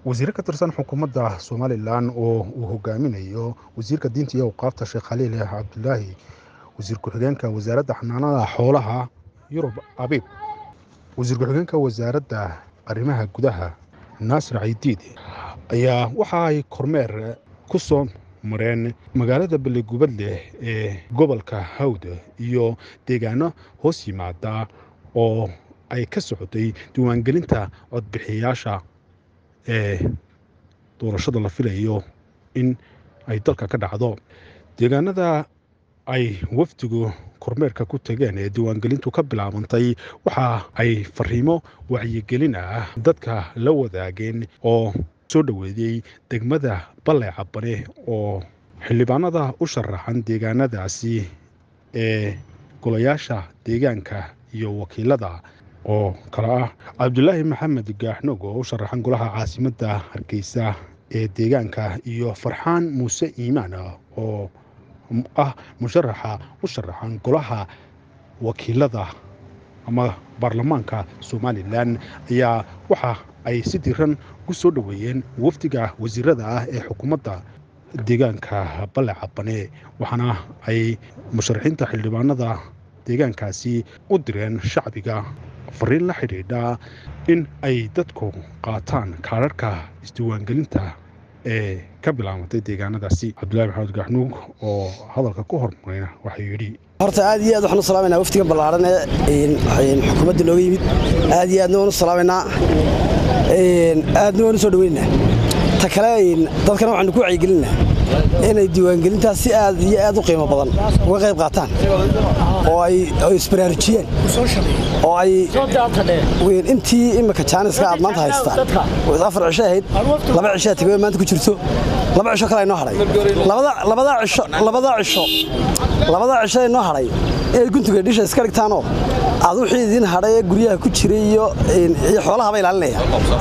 wasiire ka tirsan xukuumadda somalilan oo uu hogaaminayo wasiirka diinta iyo awqaafta sheekh khaliil cabdulaahi wasiir ku-xigeenka wasaaradda xanaanada xoolaha yurub abiib wasiir ku-xigeenka wasaaradda arrimaha gudaha naasir caydiid ayaa waxa ay kormeer ku soo mareen magaalada ballegubadleh ee gobolka hawd iyo deegaano hoos yimaada oo ay ka socotay diiwaangelinta codbixiyayaasha ee doorashada la filayo in ay dalka ka dhacdo deegaanada ay wafdigu kormeerka ku tageen ee diiwaangelintu ka bilaabantay waxa ay fariimo wacyigelin ah dadka la wadaageen oo soo dhoweeyey degmada balle cabane oo xildhibaanada u sharaxan deegaanadaasi ee golayaasha deegaanka iyo wakiilada oo kale ah cabdulaahi maxamed gaaxnog oo u sharaxan golaha caasimadda hargeysa ee deegaanka iyo farxaan muuse iimaan oo ah musharaxa u sharaxan golaha wakiilada ama baarlamaanka somalilan ayaa waxa ay si diran ku soo dhoweeyeen wafdiga wasiirada ah ee xukuumadda deegaanka balle cabane waxaana ay musharaxiinta xildhibaanada deegaankaasi u direen shacbiga fariin la xidhiidha in ay dadku qaataan kaararka isdiiwaangelinta ee ka bilaabatay deegaanadaasi cabdulahi maxamed gaxnuug oo hadalka ku hormarayna waxaa yidhi horta aad iyo aad waxaan u salaamayna waftigan ballaaran ee xukuumadda nooga yimid aad iyo aadna waan u salaamaynaa aadna waan u soo dhaweynaynaa ta kale dadkana waxaanu ku wacyigelinaa inay diiwaangelintaas si aad iyo aad u qiimo badan uga qayb qaataan oo ay isbaraarujiyaan oo ay intii imika jaaniska aad maanta haystaan afar cisho ahayd laba cishaa tegay maanta ku jirto laba cisho kale inoo hadhay labadaa cisho labadaa cisho inoo hadhay inay guntiga dhisha iska dhigtaanoo aad wixii idiin hadhay ee guryaha ku jiray iyo xoolahaba ilaalinaya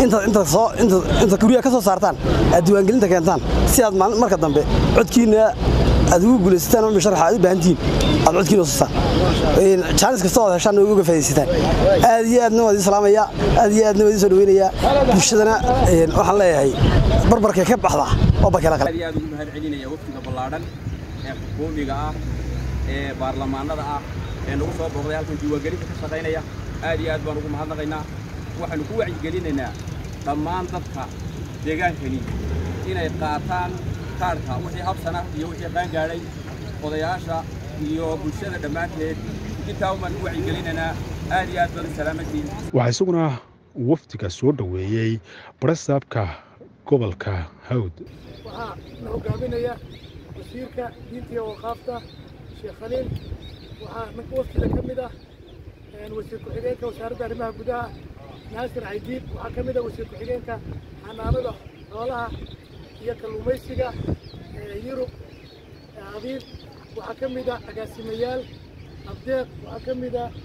intaad guryaha ka soo saartaan aad diiwaangelinta keentaan si aad marka dambe codkiina aad ugu guulaysataan oo musharaxa aad u baahantihiin aad codkiina usastaan jaanis kasta ood heshaan uga faa'iidaysataan aad iyo aadna waa idin salaamaya aad iyo aadna waa idin soo dhaweynayaa bulshadana waxaan leeyahay barbarkay ka baxdaa oo bakela kale aad iyo aad ugu mahad celinaya waftiga ballaadhan ee xukuumiga ah ee baarlamaanada ah ee nagu soo booqday halkan diiwaangelinta ka shaqaynaya aad iyo aad baan ugu mahadnaqaynaa waxaanu ku wacyigelinaynaa dhammaan dadka deegaankani inay qaataan kaadhka wixii habsana iyo wixii qaangaadhay odayaasha iyo bulshada dhammaanteed intaa umaan ku wacyigelinaynaa aad iyo aad baad u salaamantiin waxaa isaguna wafdiga soo dhoweeyey barasaabka gobolka hawd waxaa na hogaaminaya wasiirka diinta iyo waqaafta sheekh khaliil waxaa ninka wafdiga ka mid ah wasiir ku-xigeenka wasaaradda arrimaha gudaha naasir caydiid waxaa ka mid ah wasiir ku-xigeenka xanaanada xoolaha iyo kalluumaysiga yurub abiib waxaa ka mid ah agaasimayaal abdeeq waxaa ka mid ah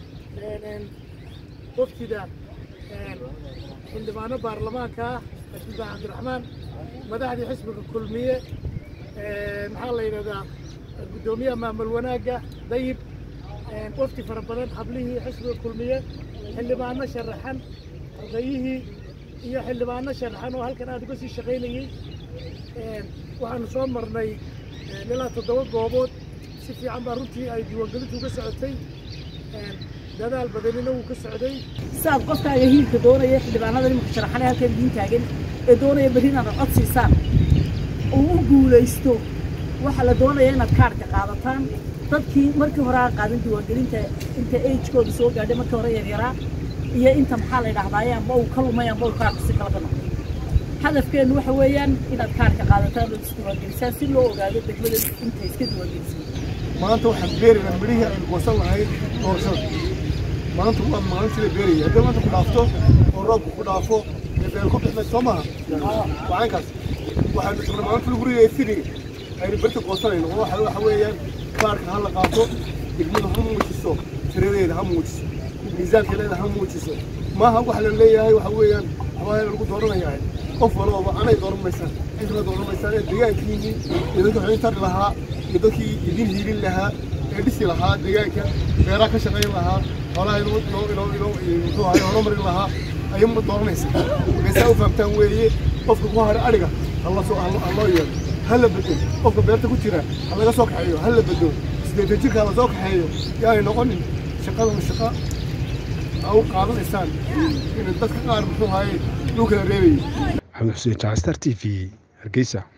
wafdida xildhibaano baarlamaanka ah xildhibaan cabdiraxmaan madaxdii xisbiga kulmiye maxaa la yidhahdaa guddoomiyaha maamul wanaagga dayib wafdi fara badan hablihii xisbiga kulmiye xildhibaano sharaxan ardayihii iyo xildhibaano sharaxan oo halkan aad uga sii shaqaynayey waxaanu soo marnay ilaa toddoba goobood si fiican baa runtii ay diiwaangelintu uga socotay dadaal badanina wuu ka socday siaad qofkaaga hiilka doonaya xildhibaanada nimanka sharaxane halkan idiin taagan ee doonaya berri inaad cod siisaan uu u guulaysto waxaa la doonaya inaad kaadhka qaadataan dadkii markii hore aan qaadan diiwaangelinta inta agekooda soo gaadhay markii hore yaryaraa iyo inta maxaa la yidhahdaaye amba uu ka lumay amba uu kaadhku si kala noqday hadafkeennu waxa weeyaan inaad kaadhka qaadataan oo isdiiwaangelisaan si loo ogaado degmada inta iska diiwaangelisay maanta waxaan beeraynaa midhihii aynu goosan lahayd doorashada maanta waa maalintii la beerayay haddii maanta ku dhaafto oo roobku ku dhaafo ee beer ku bixmay soo maaha wacankaas waxaanu joognaa maalinta lagu rigaya filiga aynu berta goosanayno oo waxa waxa weeyaan kaarka ha la qaato degmada ha muujiso tiradeeda ha muujiso miisaankeeda ha muujiso maaha waxa la leeyahay waxa weeyaan waxbaa lagu dooranayaa qof walba anay dooranmaysaan cidla dooranmaysaan ee deegaankiinii iyo dadkii waxay tari lahaa iyo dadkii idin hiilin lahaa ee dhisi lahaa deegaanka beeraha ka shaqayn lahaa xoolaha inoo inoo inoo inoo muxuu ahay horumarin lahaa ayay ma dooranaysaa markay saa u fahamtaan weeye qofka ku hadha adhiga hala soo ha loo yeelo ha la bedelo qofka beerta ku jira ha laga soo kaxeeyo ha la bedelo siddeetan jirka ha la soo kaxeeyo yaanay noqonin shaqadan shaqa aa u qaadanaysaan in dadka qaar muxuu haye lagu kala reebayo maxamed xuseen jacstar t v hargeysa